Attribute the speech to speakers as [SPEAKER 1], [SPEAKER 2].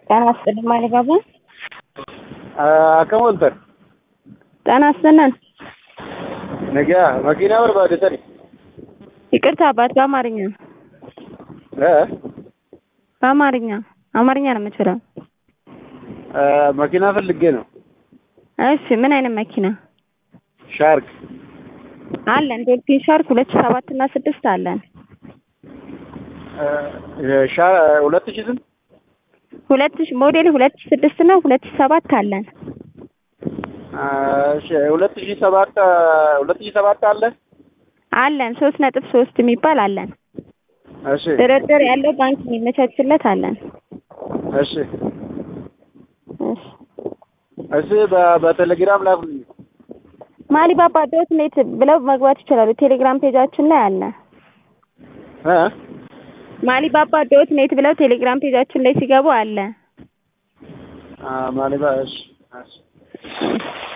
[SPEAKER 1] ጤና ይስጥልኝ ማሊባባ
[SPEAKER 2] akkam ooltan
[SPEAKER 1] ጤና ይስጥልን
[SPEAKER 2] nagaa makiinaa barbaadetani
[SPEAKER 1] ይቅርታ አባት በአማርኛ
[SPEAKER 2] እ
[SPEAKER 1] በአማርኛ አማርኛ ነው የምችለው
[SPEAKER 2] መኪና ፈልጌ ነው
[SPEAKER 1] እሺ ምን አይነት መኪና
[SPEAKER 2] ሻርክ
[SPEAKER 1] አለን ዶልፊን ሻርክ ሁለት ሺህ ሰባት እና ስድስት አለን
[SPEAKER 2] ሁለት ሺህ ስንት
[SPEAKER 1] ሁለት ሺህ ሞዴል ሁለት ሺህ ስድስት እና ሁለት ሺህ ሰባት አለን
[SPEAKER 2] እሺ ሁለት ሺህ ሰባት ሁለት ሺህ ሰባት አለ
[SPEAKER 1] አለን ሶስት ነጥብ ሶስት የሚባል አለን
[SPEAKER 2] እሺ
[SPEAKER 1] ድርድር ያለው ባንክ የሚመቻችለት አለን
[SPEAKER 2] እሺ
[SPEAKER 1] እሺ
[SPEAKER 2] እሺ በ- በቴሌግራም ላኩልኝ
[SPEAKER 1] ማሊባባ ዶት ኔት ብለው መግባት ይችላሉ ቴሌግራም ፔጃችን ላይ አለ
[SPEAKER 2] እ
[SPEAKER 1] ማሊባባ ዶት ኔት ብለው ቴሌግራም ፔጃችን ላይ ሲገቡ አለ
[SPEAKER 2] ማሊባ እሺ እሺ
[SPEAKER 1] እሺ